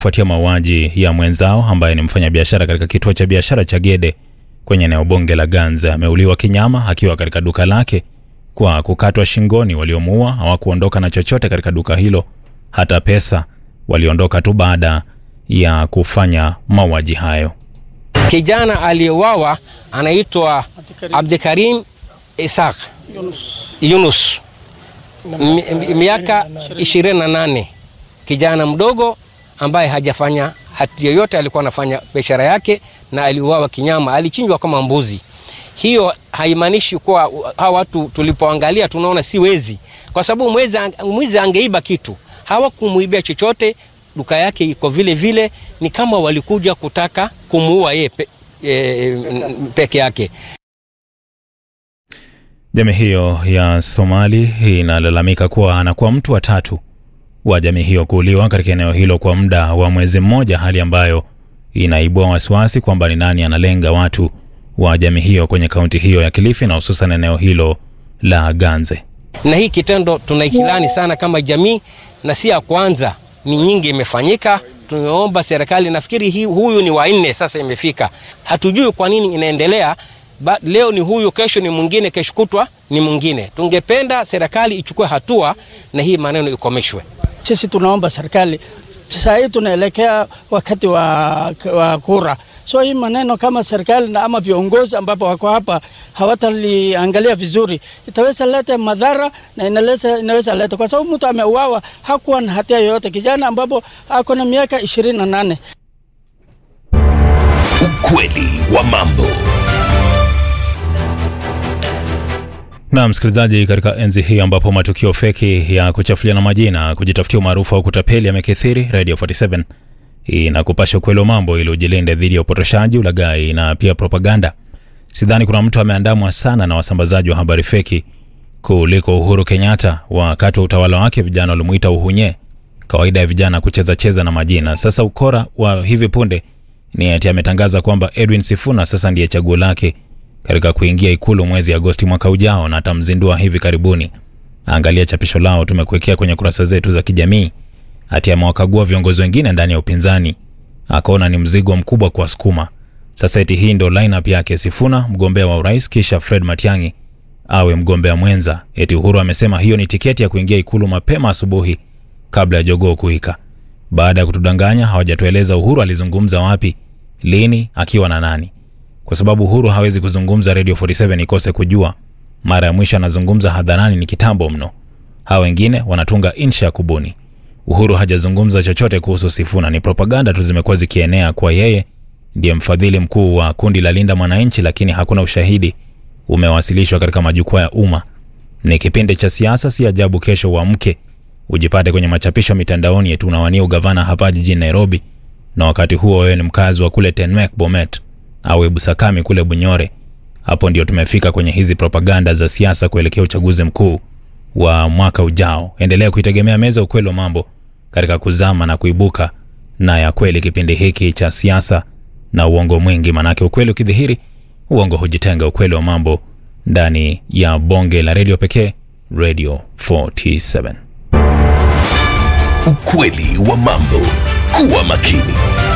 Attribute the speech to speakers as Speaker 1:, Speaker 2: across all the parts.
Speaker 1: kufuatia mauaji ya mwenzao ambaye ni mfanyabiashara katika kituo cha biashara cha Gede kwenye eneo bunge la Ganza. Ameuliwa kinyama akiwa katika duka lake kwa kukatwa shingoni. Waliomuua hawakuondoka na chochote katika duka hilo, hata pesa. Waliondoka tu baada ya kufanya mauaji hayo.
Speaker 2: Kijana aliyeuawa anaitwa Abdikarim Isaq Yunus, mi- miaka 28, kijana mdogo ambaye hajafanya hati yoyote, alikuwa anafanya biashara yake na aliuawa kinyama, alichinjwa kama mbuzi. Hiyo haimaanishi kuwa hawa watu tulipoangalia tunaona si wezi, kwa sababu mwezi, mwizi angeiba kitu, hawakumuibia chochote, duka yake iko vile vile, ni kama walikuja kutaka kumuua yeye pe, e, peke yake.
Speaker 1: Jamii hiyo ya Somali inalalamika kuwa anakuwa mtu wa tatu wa jamii hiyo kuuliwa katika eneo hilo kwa muda wa mwezi mmoja, hali ambayo inaibua wasiwasi kwamba ni nani analenga watu wa jamii hiyo kwenye kaunti hiyo ya Kilifi na hususan eneo hilo la Ganze.
Speaker 2: na hii kitendo tunaikilani sana kama jamii, na si ya kwanza, ni nyingi imefanyika. Tumeomba serikali, nafikiri hii, huyu ni wa nne sasa imefika, hatujui kwa nini inaendelea. Ba, leo ni huyu, kesho ni mwingine, kesho kutwa ni mwingine. Tungependa serikali ichukue hatua na hii maneno ikomeshwe.
Speaker 3: Sisi tunaomba serikali, saa hii tunaelekea wakati wa, wa kura, so hii maneno kama serikali na ama viongozi ambapo wako hapa hawataliangalia vizuri, itaweza leta madhara na inaweza, inaweza leta kwa sababu mtu ameuawa hakuwa na hatia yoyote, kijana ambapo ako na miaka ishirini na nane.
Speaker 4: Ukweli wa mambo.
Speaker 1: Na msikilizaji, katika enzi hii ambapo matukio feki ya kuchafuliana majina, kujitafutia umaarufu au kutapeli yamekithiri, Radio 47 inakupasha ukweli wa mambo ili ujilinde dhidi ya upotoshaji, ulaghai na pia propaganda. Sidhani kuna mtu ameandamwa sana na wasambazaji wa habari feki kuliko Uhuru Kenyatta. Wakati wa utawala wake vijana walimuita uhunye, kawaida ya vijana kucheza cheza na majina. Sasa ukora wa hivi punde ni ati ametangaza kwamba Edwin Sifuna sasa ndiye chaguo lake katika kuingia ikulu mwezi Agosti mwaka ujao na atamzindua hivi karibuni. Angalia chapisho lao tumekuwekea kwenye kurasa zetu za kijamii. Ati amewakagua viongozi wengine ndani ya upinzani, akaona ni mzigo mkubwa kwa sukuma. Sasa eti hii ndo lineup yake: Sifuna mgombea wa urais, kisha Fred Matiang'i awe mgombea mwenza. Eti Uhuru amesema hiyo ni tiketi ya kuingia ikulu mapema asubuhi kabla ya jogoo kuwika. Baada ya kutudanganya, hawajatueleza Uhuru alizungumza wapi, lini, akiwa na nani kwa sababu Uhuru hawezi kuzungumza Radio 47 ikose kujua. Mara ya mwisho anazungumza hadharani ni kitambo mno. Hawa wengine wanatunga insha ya kubuni. Uhuru hajazungumza chochote kuhusu Sifuna, ni propaganda tu zimekuwa zikienea kwa yeye ndiye mfadhili mkuu wa kundi la Linda Mwananchi, lakini hakuna ushahidi umewasilishwa katika majukwaa ya umma. Ni kipindi cha siasa, si ajabu kesho uamke ujipate kwenye machapisho mitandaoni eti unawania ugavana hapa jijini Nairobi, na wakati huo wewe ni mkazi wa kule Tenmek Bomet au Ebusakami kule Bunyore. Hapo ndio tumefika kwenye hizi propaganda za siasa kuelekea uchaguzi mkuu wa mwaka ujao. Endelea kuitegemea meza ukweli wa mambo katika kuzama na kuibuka na ya kweli kipindi hiki cha siasa na uongo mwingi, manake ukweli ukidhihiri, uongo hujitenga. Ukweli wa mambo ndani ya bonge la redio pekee, Radio 47.
Speaker 4: Ukweli wa mambo. Kuwa makini.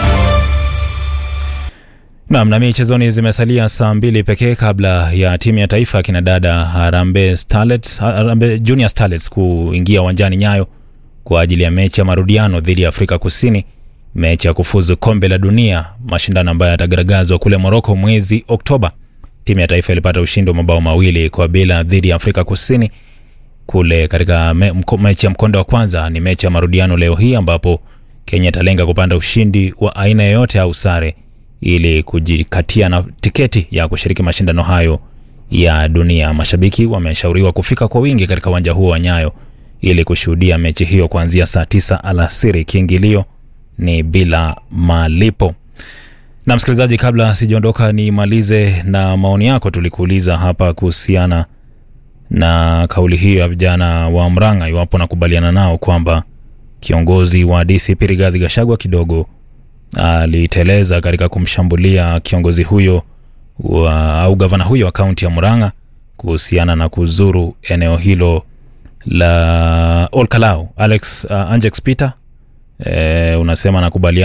Speaker 1: Naam, na michezoni zimesalia saa mbili pekee kabla ya timu ya taifa ya kinadada Harambee Starlets, Harambee Junior Starlets kuingia uwanjani Nyayo kwa ajili ya mechi ya marudiano dhidi ya Afrika Kusini, mechi ya kufuzu kombe la dunia, mashindano ambayo yatagaragazwa kule Moroko mwezi Oktoba. Timu ya taifa ilipata ushindi wa mabao mawili kwa bila dhidi ya Afrika Kusini kule katika me, mko, mechi ya mkondo wa kwanza. Ni mechi ya marudiano leo hii ambapo Kenya italenga kupanda ushindi wa aina yoyote au sare ili kujikatia na tiketi ya kushiriki mashindano hayo ya dunia. Mashabiki wameshauriwa kufika kwa wingi katika uwanja huo wa Nyayo ili kushuhudia mechi hiyo kuanzia saa tisa alasiri. Kiingilio ni bila malipo. Na msikilizaji, kabla sijaondoka, nimalize na maoni yako. Tulikuuliza hapa kuhusiana na kauli hiyo ya vijana wa Mrang'a, iwapo nakubaliana nao kwamba kiongozi wa DCP Rigathi Gachagua kidogo aliteleza katika kumshambulia kiongozi huyo wa, au gavana huyo wa kaunti ya Murang'a kuhusiana na kuzuru eneo hilo la Olkalau. Alex uh, Angex Peter e, unasema nakubaliana